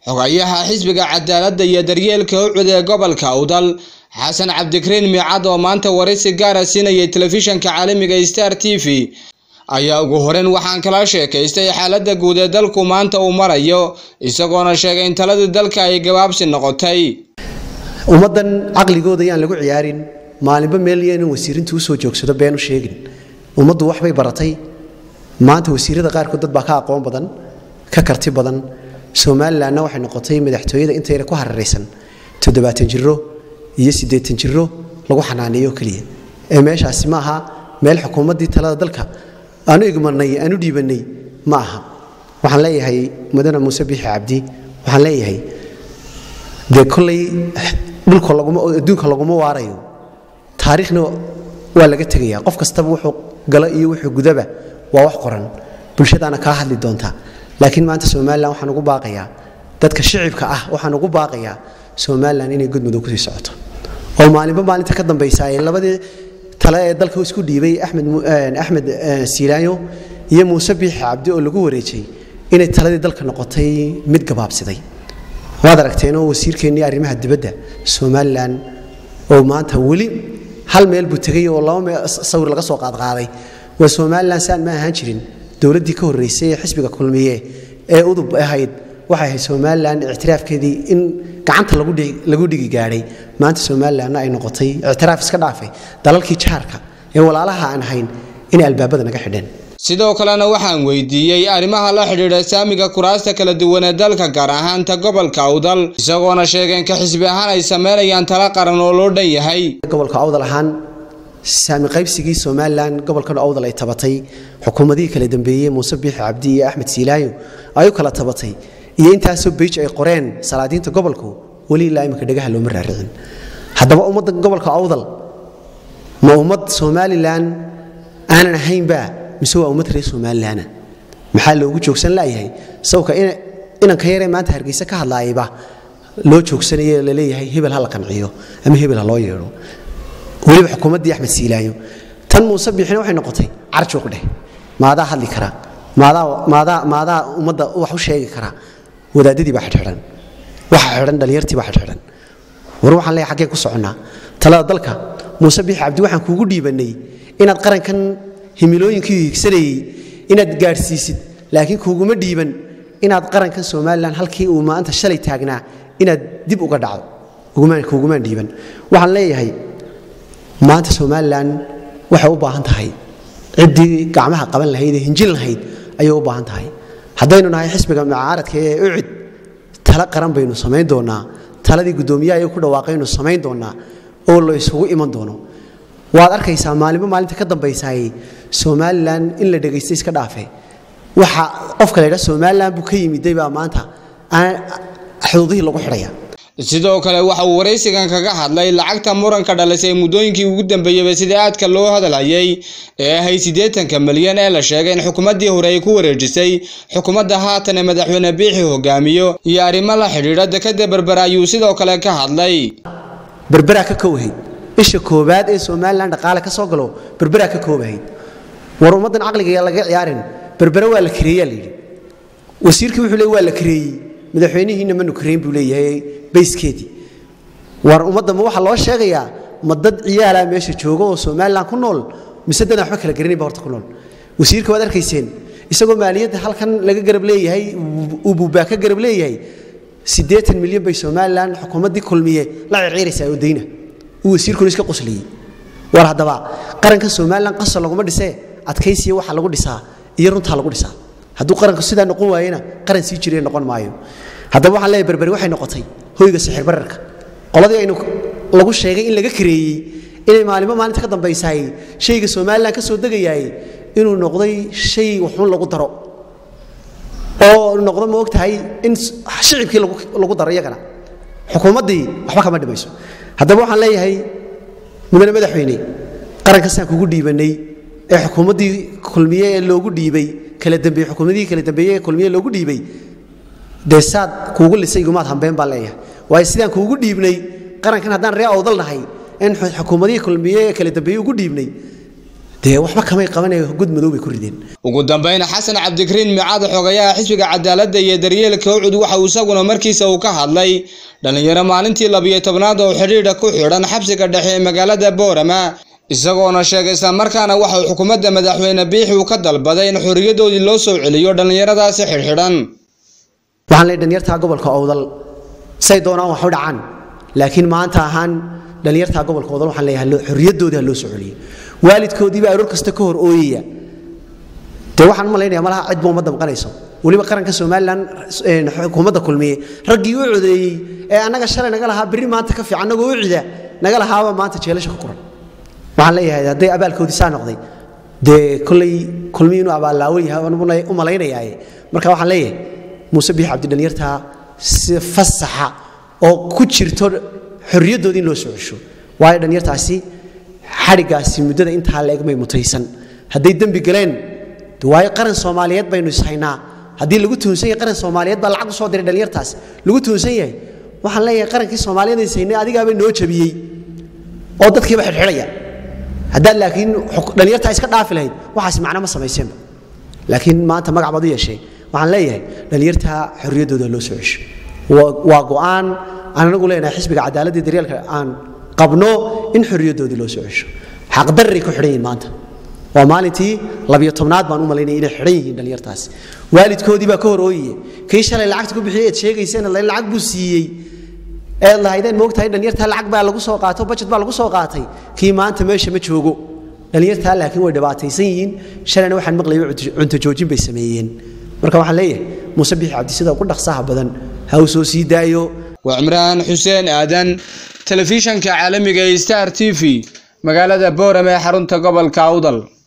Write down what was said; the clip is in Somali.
xogayaha xisbiga cadaaladda iyo daryeelka ucud ee gobolka awdal xasan cabdikariin miicad oo maanta waraysi gaara siinayay telefishanka caalamiga star t v ayaa ugu horeyn waxaan kala sheekaystay xaaladda guud ee dalku maanta uu marayo isagoona sheegay in taladii dalka ay gabaabsi noqotay ummaddan caqligooda yaan lagu ciyaarin maalinba meel iyo inuu wasiirintu usoo joogsado beenu sheegin ummaddu waxbay baratay maanta wasiirada qaarkood dad baa ka aqoon badan ka karti badan somalilanna waxay noqotay madaxtooyada intayna ku hararaysan toddobaatan jiro iyo siddeetan jiro lagu xanaaneeyo keliya ee meeshaasi ma aha meel xukuumaddii talada dalka aanu igmanay aanu dhiibannay ma aha waxaan leeyahay mudane muuse biixi cabdi waxaan leeyahay dee kollay dhulka laguma adduunka laguma waarayo taariikhna waa laga tegayaa qof kastaba wuxuu galo iyo wuxuu gudaba waa wax qoran bulshadaana kaa hadli doonta laakiin maanta somalilan waxaan ugu baaqayaa dadka shicibka ah waxaan ugu baaqayaa somalilan inay gudmudug kusii socoto oo maalinba maalinta ka dambaysa ay labadii tale ee dalka isku dhiibay axmed axmed siilaayo iyo muuse biixi cabdi oo lagu wareejay inay taladii dalka noqotay mid gabaabsiday waad aragteenoo wasiirkeennii arrimaha dibadda somalilan oo maanta weli hal meel buu tegay oo laba meel sawir laga soo qaadqaaday waa somalilan saan ma ahaan jirin dowladdii ka horraysay ee xisbiga kulmiye ee udub ahayd waxay ahayd somalilan ictiraafkeedii in gacanta lagu dhigi gaadhay maanta somalilanna ay noqotay ictiraaf iska dhaafay dalalkii jaarka ee walaalaha aan ahayn inay albaabada naga xidheen sidoo kalena waxaan weydiiyey arrimaha la xidhiidha saamiga kuraasta kala duwan ee dalka gaar ahaanta gobolka awdal isagoona sheegeen ka xisbi ahaan ay sameynayaan tala qaran oo loo dhan yahay gobolka awdal ahaan saami qaybsigii somalilan gobolkan awdal ay tabatay xukuumadihii kala dambeeyey muuse biixi cabdi iyo axmed siilaayo ay u kala tabatay iyo intaasoo beij ay qoreen salaadiinta gobolku weli ilaa imika dhegaha looma raaricin haddaba ummadda gobolka awdal ma ummad somalilan aanan ahaynba mise waa ummad reer somalilana maxaa loogu joogsan layahay sawka inanka yaree maanta hargeysa ka hadlaayaba loo joogsanayo laleeyahay hebel ha la qanciyo ama hebel ha loo yeedho weliba xukuumaddii axmed siilaayo tan muuse biixina waxay noqotay carjuuq dheh maadaa hadli kara maadaa ummadda wax u sheegi kara wadaadadii baa xidhxidhan waxa xidhan dhallinyartii baa xidhxidhan war waxaan leeyahay xaggee ku soconnaa talada dalka muuse biixi cabdi waxaan kuugu dhiibannay inaad qarankan himilooyinkii higsanayey inaad gaadhsiisid laakiin kuuguma dhiiban inaad qarankan somalilan halkii uu maanta shalay taagnaa inaad dib uga dhacdo kuugumaan dhiiban waxaan leeyahay maanta somalilan waxay u baahan tahay ciddii gacmaha qaban lahayd ee hinjin lahayd ayay u baahan tahay haddaynu nahay xisbiga mucaaradka ee ucid tala qaran baynu samayn doonnaa taladii guddoomiyaha ay ku dhawaaqaynu samayn doonnaa oo la isugu iman doono waad arkaysaa maalinba maalinta ka dambaysaay somalilan in la dhegaysta iska dhaafe waxa qofka la ydhaa somalilan buu ka yimiday baa maanta xuduudihii lagu xidhaya sidoo kale waxa uu waraysigan kaga hadlay lacagta muranka dhalisay muddooyinkii ugu dambeeyeyba sidii aadka loo hadalhayay ee ahayd siddeetanka milyan ee la sheegay in xukuumaddii hore ay ku wareejisay xukuumadda haatan ee madaxweyne biixi hogaamiyo iyo arrimo la xidhiidha dekadda berbera ayuu sidoo kale ka hadlay berberaa ka kowhayd isha koobaad ee somalilan dhaqaale ka soo galo berberaa ka koobahayd war ummaddan caqliga laga ciyaarin berbere waa la kareeyaa layidhi wasiirkii wuxuu le waa la kareeyey madaxweynihiinna manu kareyn buu leeyahay bayskeedii war ummadda ma waxaa loo sheegayaa ma dad ciyaalaa meesha jooga oo somalilan ku nool mise dadaan waxba kala garanayba horta ku nool wasiirka waad arkayseen isagoo maaliyadda halkan laga garab leeyahay uu buubaa ka garab leeyahay siddeetan milyan bay somalilan xukuumaddii kulmiye la circiiraysaa oo dayna uu wasiirkuna iska qosliyey war haddaba qaranka somalilan qasar laguma dhisee adkaysiya waxa lagu dhisaa iyo runtaa lagu dhisaa hadduu qaranku sidaa noqon waayena qaran sii jiree noqon maayo haddaba waxaan leeyahy berberi waxay noqotay hoyga sixir bararka qoladii aynu lagu sheegay in laga kareeyey inay maalinba maalinta ka dambaysaay shayga somalilan ka soo degayaay inuu noqday shay waxun lagu daro oo noqdo ma og tahay in shicibkii lagu daro iyagana xukuumaddii waxba kama dhimayso haddaba waxaan leeyahay mudane madaxweyne qarankasaan kugu dhiibannay ee xukuumaddii kulmiye ee loogu dhiibay kala dambeeye xukuumadihii kala dambeeye ee kulmiye loogu dhiibay dee saad kuugu lisay gumaad hambeen baan leeyahay waayo sidaan kuugu dhiibnay qarankan haddaan ree awdal nahay in xukuumadihii kulmiye ee kala dambeeye ugu dhiibnay dee waxba kamay qabanaya gud madow bay ku rideen ugu dambeyn xasan cabdikariin micaad xogayaha xisbiga cadaaladda iyo daryeelka ucud waxa uu isaguna markiisa uu ka hadlay dhalinyaro maalintii labiyo tobnaad oo xidhiidha ku xidhan xabsiga dhexe ee magaalada boorama isagoona sheegay islamarkaana waxa uu xukuumadda madaxweyne biixi uu ka dalbaday in xorriyadoodii loo soo celiyo dhallinyaradaasi xidhxidhan waxaan leeyahay dhalinyartaa gobolka owdal say doonaan wax u dhacaan laakiin maanta ahaan dhalinyartaa gobolka owdal waxaan leeyahay xorriyadoodii ha loo soo celiyo waalidkoodiiba aroor kasta ka hor ooyaya dee waxaan u malaynaya malaha cidba uma damqanayso weliba qaranka somalilan xukuumadda kulmiye raggii u codeeyey ee annaga shalay naga lahaa berri maanta ka fiican annagoo u cida naga lahaaba maanta jeelasha ku quran waxaan leeyahay hadday abaalkoodii saa noqday dee kolley kulmiyi inuu abaallaawan yahay u malaynayaaye marka waxaan leeyahay muuse biix cabdi dhalinyartaa si fasaxa oo ku jirto xorriyaddoodii in loo soo cesho waayo dhalinyartaasi xadhigaasi muddada intaa la egmay mutaysan hadday dembi galeen waayo qaran soomaaliyeed baynu ishaynaa haddii lagu tuhunsan yahay qaran soomaaliyeed baa lacag u soo diray dhalinyartaas lagu tuhunsan yahay waxaan leeyahay qarankii soomaaliyeed ishaynay adigaaba noo jabiyey oo dadkiiba xidhxidhaya haddaad laakiin dhalinyartaa iska dhaafi lahayd waxaas macno ma samayseenba laakiin maanta magac baad u yeeshay waxaan leeyahay dhalinyartaa xorriyaddooda loo soo cesho waa go'aan aan anagu leenahay xisbiga cadaaladda daryeelka aan qabno in xorriyaddoodii loo soo cesho xaqdarray ku xidhan yihiin maanta waa maalintii labiyo tobnaad baan u malaynaya inay xidhan yihiin dhalinyartaasi waalidkoodii baa ka hor ooyiye kii shalay lacagta ku bixiyey eed sheegayseen lacag buu siiyey eed lahaydeen moogtahay dhalinyartaa lacag baa lagu soo qaato bajet baa lagu soo qaatay kii maanta meesha ma joogo dhalinyartaa laakiin way dhibaataysan yihiin shalayna waxaan maqlayay cunto joojin bay sameeyeen marka waxaan leeyahay muuse biixi cabdi sida ugu dhaqsaha badan ha uu soo sii daayo waa cimraan xuseen aadan telefishanka caalamiga ee star t v magaalada boorame ee xarunta gobolka awdal